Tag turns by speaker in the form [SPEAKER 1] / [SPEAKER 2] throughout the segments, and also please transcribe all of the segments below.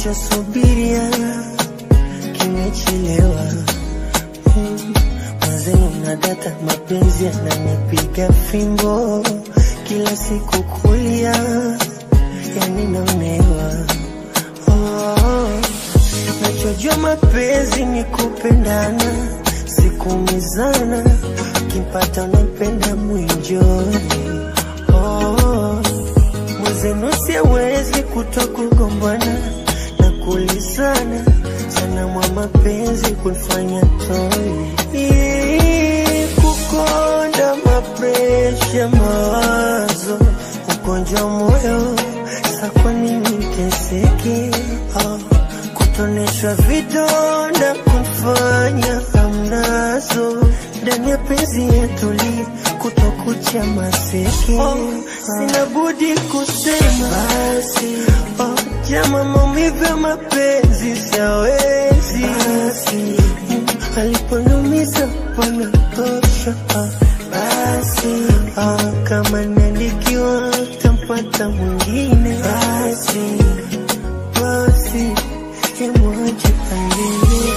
[SPEAKER 1] nachosubiria kimechelewa. Mm, Mwenzenu na data mapenzi yananipiga fimbo kila siku kulia, yani naonewa. Oh, nachojua mapenzi ni kupendana, sikumizana, kimpata unampenda mwinjoni. Oh, mwenzenu siwezi kuto kugombana na kulizana sana mwa mapenzi kunifanya toi Ii, kukonda mapresha mawazo ugonjwa moyo sa kwa nini teseke oh, kutoneshwa vidonda kunifanya hamnazo ndani ya penzi yetu li kutokucha maseke oh, sina budi kusema basi oh, jama maumivu ya mapenzi siawezi basi mm, aliponumiza panatosha ah, basi ah, kama niandikiwa tampata mwingine basi basi imwache aendelee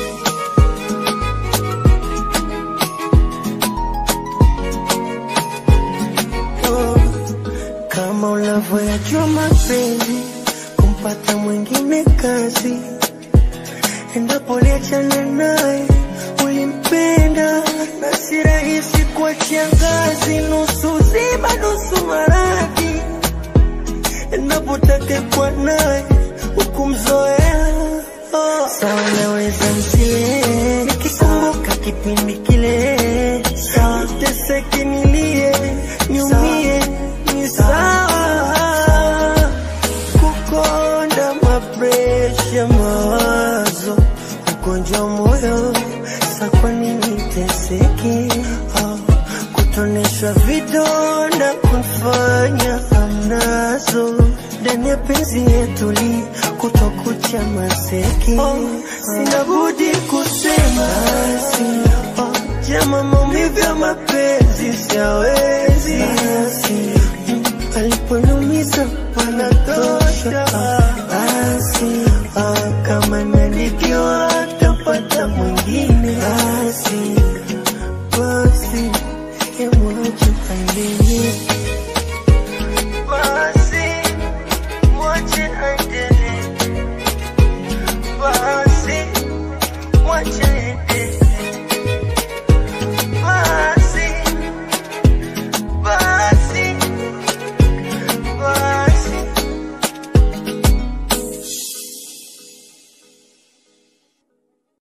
[SPEAKER 1] Oh, kama unavyoyajua mapenzi, kumpata mwingine kazi. Endapo uliachana naye, ulimpenda na si rahisi kuachia ngazi, nusu zima nusu maradhi. Endapo utakekwa naye, hukumzoea oh. Sawa, naweza nsilie nikikumbuka kipindi kile, sawa teseke nilie niumie, ni sawa kukonda mapresha mawazo ugonjwa moyo sa kwa nini teseke oh, kutoneshwa vidonda kunfanya hamnazo ndani ya penzi yetu li kutokucha maseke oh, sina budi kusema basi oh, jama maumivu ya mapenzi siawezi basi mm, aliponumiza panatosha ah, basi ah, kama nanikiwa tapata mwingine basi basi emwache aendelee basi mwache aendelee basi mwache aendelee